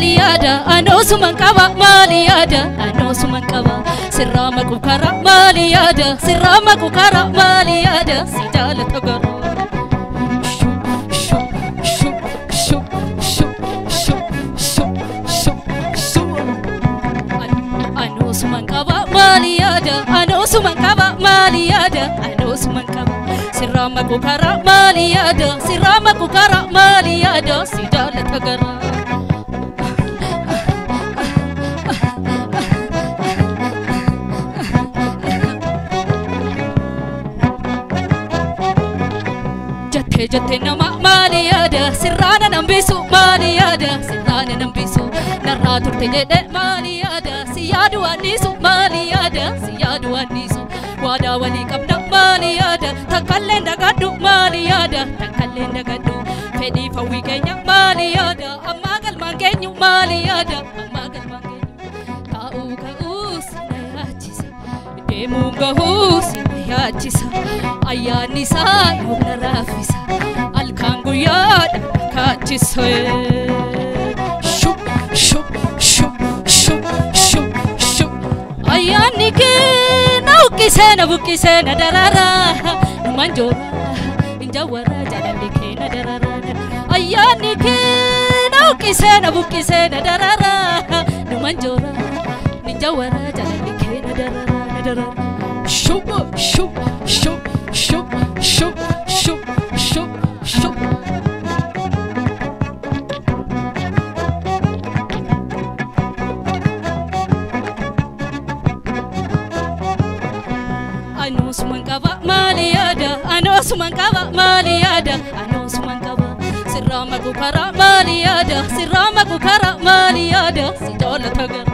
maali yaada anoosuman qaba maali yaada anoosuman qaba sirraa maqu kara maali yaada sirraa maqu kara maali yaada si jaalata gara. Anoosuman qaba maali yaada anoosuman qaba maali yaada anoosuman qaba sirraa maqu kara maali yaada sirraa maqu kara maali yaada si jaalata gara. Jattee jattee nama maali yaada sirraana nambisu maali yaada sirraana nambisu narraa turte jedhe maali yaada si yaadu annisu maali yaada si yaadu annisu waadaa walii qabna maali yaada takkallee dagadhu maali yaada takkallee dagadhu fedhii fawwii keenya maali yaada ammaa galmaan keenyu maali yaada ammaa galmaan keenyu taa'uu ka'uus na yaachisa deemuu gahuus na yaachisa ayyaanni isaa yoomna raafisa halkaan guyyaadha kaachisa shub shub shub shub shub shub ayyaanni kee na uqqisee na buqqisee na darara numan joora injawara jaalalli kee na darara ayyaanni kee na uqqisee na buqqisee na darara numan joora injawara jaalalli kee na darara na darara shub shub shub shub shub shub shub shub Anoosuman qaba maali yaada anoosuman qaba maali yaada anoosuman qaba sirraa maqu kara maali yaada sirraa maqu kara maali yaada si jaalata gara.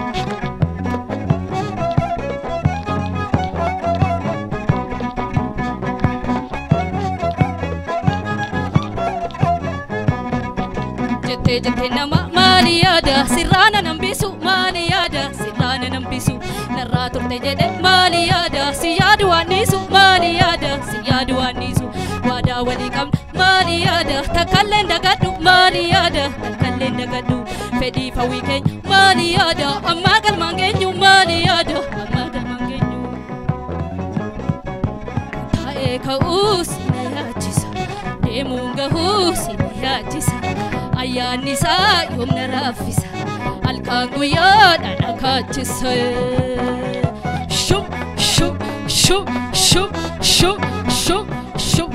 jettee jettee nama maali yaada sirraana nambisu maali yaada sirraana nambisu narraa turte jedhe maali yaada si yaadu annisu maali yaada si yaadu annisu waadaa walii qabna maali yaada takkalleen dagadhu maali yaada takkalleen dagadhu fedhii fawwii keenya maali yaada ammaa galmaan keenyu maali yaada ammaa galmaan keenyu taa'ee ka'uus na yaachisa deemuun gahuus na yaachisa ayyaanni isaa yoomna raaffisa halkaan guyyaadha na kaachisa shub shub shub shub shub shub shub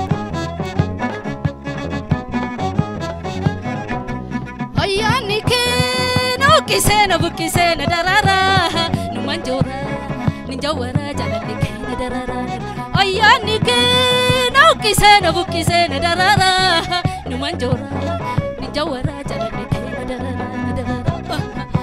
ayyaanni kee na uqqisee na buqqisee na darara numan joora ninjawara jaalalli kee na darara ayyaanni kee na uqqisee na buqqisee na darara numan joora ninjawara jaalalli kee na darara na darara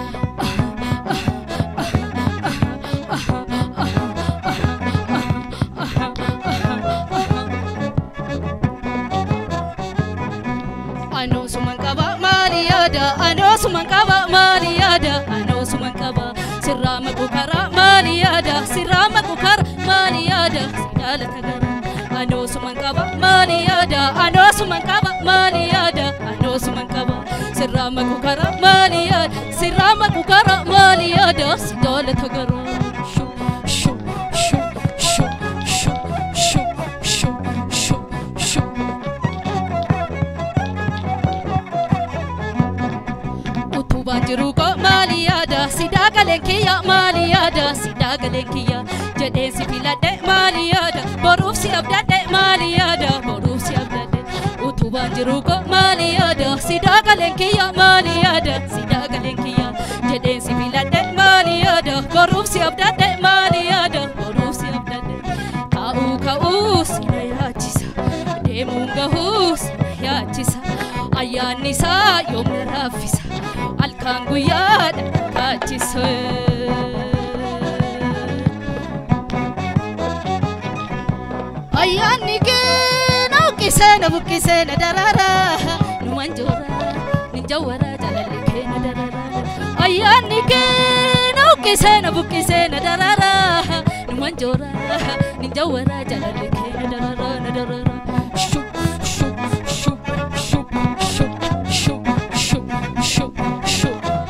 Anoosuman qaba maali yaada anoosuman qaba maali yaada anoosuman qaba sirraa maqu kara maali yaada sirraa maqu kara maali yaada si jaalata gara anoosuman qaba maali yaada anoosuman qaba maali yaada anoosuman qaba sirraa maqu kara maali yaada sirraa maqu kara maali yaada si jaalata gara shub shub shub shub shub shub shub shub shub utubaan jiru ko maali yaada sidaa galeen kiyya maali yaada sidaa galeen kiyya jedheen si filadhe maali yaada boruuf si abdadhe maali yaada boruuf si abdadhe utubaan jiru ko maali yaada sidaa galeen kiyya maali yaada sidaa galeen kiyya jedheen si filadhe maali yaada boruuf si abdadhe maali yaada boruuf si abdadhe taa'uu ka'uu si na yaachisa deemuun gahuu si na yaachisa ayyaanni isaa yoomna raaffisa halkaan guyyaadha kaachisa. Ayyaanni kee na uqqisee na buqqisee na darara numan joora ninjawara jaalalli kee na darara ayyaanni kee na uqqisee na buqqisee na darara numan joora ninjawara jaalalli kee na darara na darara. Shub shub shub shub shub shub shub shub shub.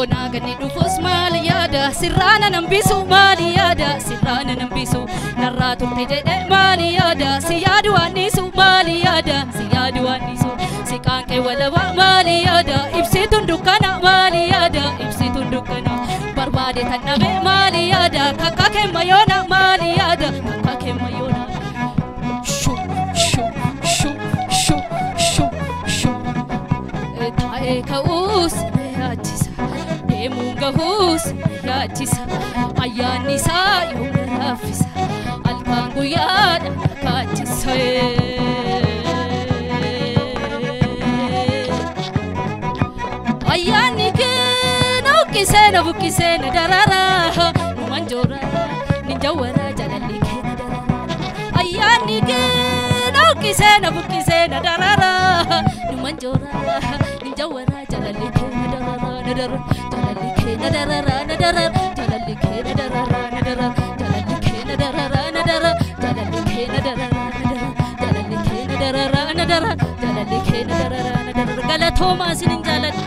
boonaa ganni dhufus maal yaada sirraana nan bisu maal yaada sirraana nan bisu narraa turte jedhe maal yaada si yaadu waannisu maal yaada si yaadu waannisu si qaanqee walaba maal yaada ibsituun dukkana maal yaada ibsituun dukkana barbaade tan dhabe maal yaada kakka kemma yoona maal yaada kakka kemma yoona shu shu shu shu shu shu taa'ee ka'uus na yaachisa deemuun gahuus na yaachisa ayyaanni isaa yoo na laaffisa halkan guyyaadha na kaachisa ayyaanni kee na uqqisee na buqqisee na darara numan joora ninjawwara jalalli kee na darara ayyaanni kee na uqqisee na buqqisee na darara numan joora ninjawwara jalalli kee na darara na darara jalalli kee na darara na darara jalalli kee na darara na darara jalalli kee na darara na darara jalalli kee na darara na darara jalalli kee na darara na darara jalalli kee na darara na darara galatoomaa isinin jaaladha